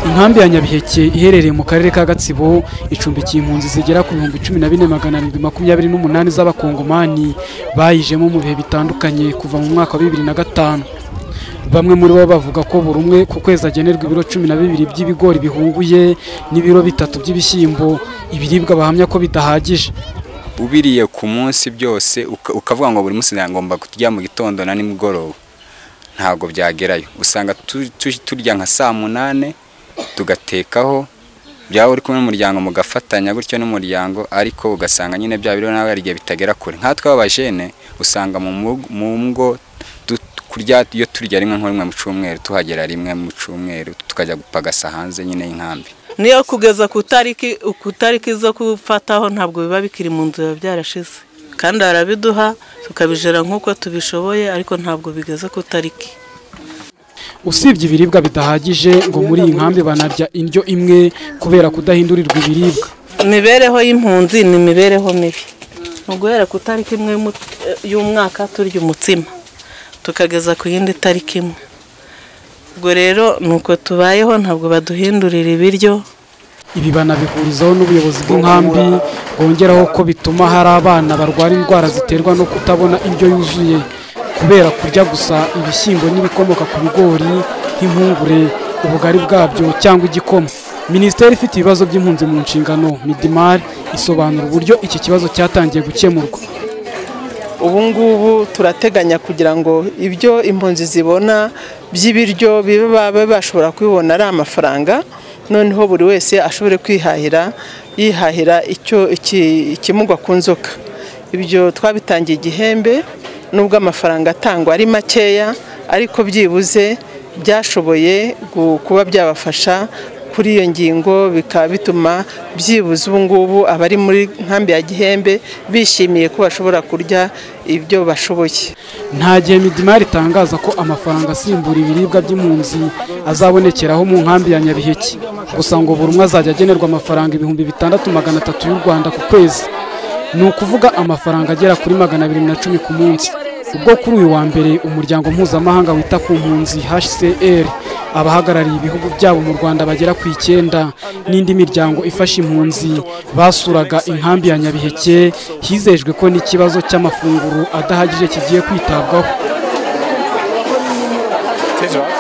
inkambi ya nyabiheke iherereye mu karere ka gatsibo icumbikiye impunzi zigera ku bihumbi cumi na bine magana arindwi makumyabiri n'umunani z'abakongomani bayijemo mu bihe bitandukanye kuva mu mwaka wa bibiri na gatanu bamwe muri bo bavuga ko buri umwe ku kwezi agenerwa ibiro cumi na bibiri by'ibigori bihunguye n'ibiro bitatu by'ibishyimbo ibiribwa bahamya ko bidahagije ubiriye ku munsi byose uka- ukavuga ngo buri munsi ngomba kurya mu gitondo na nimugoroba ntabwo byagerayo usanga tu- tu- turya nka saa munane tugatekaho byaba uri kumwe n'umuryango mugafatanya gutyo n'umuryango ariko ugasanga nyine bya biro nawe hari igihe bitagera kure nkatwe abajene usanga mu mu- mu ngo du- kurya iyo turya rimwe nko rimwe mu cyumweru tuhagera rimwe mu cyumweru tukajya gupagasa hanze nyine y'inkambi niyo kugeza ku itariki ku itariki zo gufataho ntabwo biba bikiri mu nzu biba byarashize kandi barabiduha tukabijera nk'uko tubishoboye ariko ntabwo bigeze ku itariki usibye ibiribwa bidahagije ngo muri iyi nkambi banarya indyo imwe kubera kudahindurirwa ibiribwa imibereho y'impunzi ni imibereho mibi ni uguhera ku itariki imwe y'umu- y'umwaka turya umutsima tukageza ku yindi tariki imwe ubwo rero ni uko tubayeho ntabwo baduhindurira ibiryo ibi banabihurizaho n'ubuyobozi bw'inkambi bwongeraho ko bituma hari abana barwara indwara ziterwa no kutabona indyo yuzuye kubera kurya gusa ibishyimbo n'ibikomoka ku bigori nk'impungure ubugari bwabyo cyangwa igikoma minisiteri ifite ibibazo by'impunzi mu nshingano midimari isobanura uburyo iki kibazo cyatangiye gukemurwa ubu ngubu turateganya kugira ngo ibyo impunzi zibona by'ibiryo biba baba bashobora kubibona ari amafaranga noneho buri wese ashobore kwihahira yihahira icyo iki- ikimugwa ku nzoka ibyo twabitangiye igihembe nubwo amafaranga atangwa ari makeya ariko byibuze byashoboye gu- kuba byabafasha kuri iyo ngingo bikaba bituma byibuze ubu ngubu abari muri nkambi ya gihembe bishimiye ko bashobora kurya ibyo bashoboye nta gihe midimari itangaza ko amafaranga asimbura ibiribwa by'impunzi azabonekeraho mu nkambi ya nyabiheke gusa ngo buri umwe azajya agenerwa amafaranga ibihumbi bitandatu magana atatu y'u rwanda ku kwezi ni ukuvuga amafaranga agera kuri magana abiri na cumi ku munsi ubwo kuri uyu wa mbere umuryango mpuzamahanga wita ku mpunzi hcr abahagarariye ibihugu byabo mu rwanda bagera ku icyenda n'indi miryango ifasha impunzi basuraga inkambi ya nyabiheke hizejwe ko n'ikibazo cy'amafunguro adahagije kigiye kwitabwaho Tezwa.